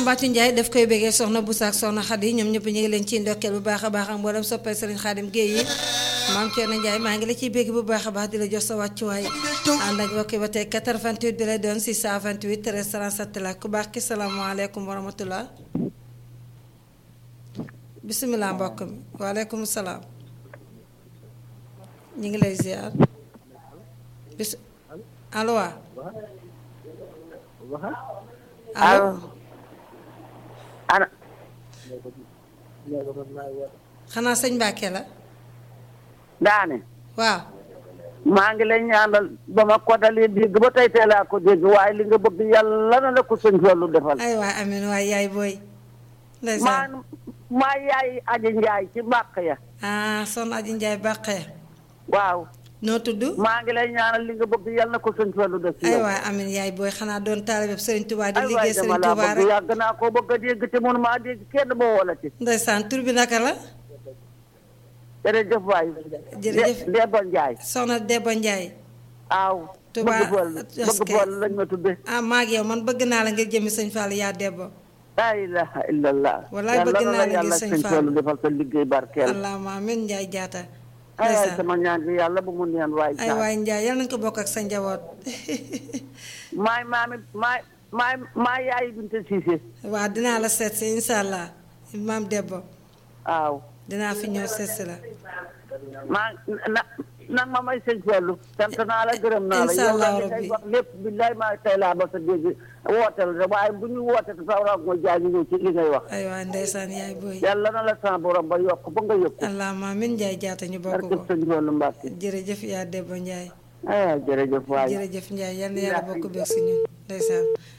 Mbacke Ndiaye daf koy béggee soxna Boussa ak soxna Khady ñoom ñëpp ñu ngi leen ciy ndokkeel bu baax a baax ak mboolem soppee Serigne Khadim Gueye yi maam Thierno Ndiaye maa ngi la ciy bégg bu baax a baax di la jox sa wàccuwaay ànd ak mbokk ba tey 88 bi lay doon 628 13 37 la ku baax ki salaamaaleykum wa rahmatullah bisimilah mbokk mi waaleykum salaam ñu ngi lay ziar bis allo waa allo ana xanaa sëñ Mbacke la daane waaw maa ngi lay ñaanal ba ma ko dalee dégg ba tey tey laa ko dégg waaye li nga bëgg yàlla na la ko sëñ Fallu defal ay waay amin waay yaay booy maa ndeysaan maa yaay aji njaay ci mbàq ya ah son aji njaay bàqee waaw noo tudd maa ngi lay ñaanal li nga bëgg yàlla na ko sëñ Fallu def ci ay yow waay amin yaay booy xanaa doon taalibe Sëriñ Tuubaa di ay waay liggéey dama Sëriñ laa Tuubaa bëgg rek yàgg naa koo bëgg a dégg te mënu maa dégg kenn boo wala ci ndeysaan tur bi naka la jërëjëf waay Jërëjëf. De- Debbo Njaay soxna Debba Njaay aaw Tuubaa bëgg Fallu bëgg askay. Fallu lañ ma tudde ah maag yow man bëgg naa la ngir jëmi sëñ Fall yaa Debba laa ilaha illallah Wallaay yàlla bëgg na naa la la ngir yàlla sëñ sëñ Fallu. Fallu defal sa liggéey barkeel allahumma amin Njaay jaata ay waay ndeysaan sama ñaan gi yàlla bu mu neen waay ay waay Njaay yal nañ ko bokk ak sa njaboot maay maami maay maay maay yaayi binte siise waa dinaa la seet si insha allah maam Debba waaw dinaa fi ñëw seet si la maa na nag ma may sëñ Fallu sant naa la gërëm naa la Insha yow la Allah li ngay rabbi. wax lépp billaay maa tey laa ba sa dégg wooteel rek waaye bu ñu wootee te sa raw nga jaay ñu ñëw ci li ngay wax ay waay ndeysaan yaay booy yàlla na la sa borom ba yokk ba nga yëg ko allahumma amin Njaay jaata ñu bokk barke ko sëñ Fallu Mbàkke jërëjëf yaa Debba Njaay ay jërëjëf waay jërëjëf Njaay yal na yàlla bokk beeg si ñun ndeysaan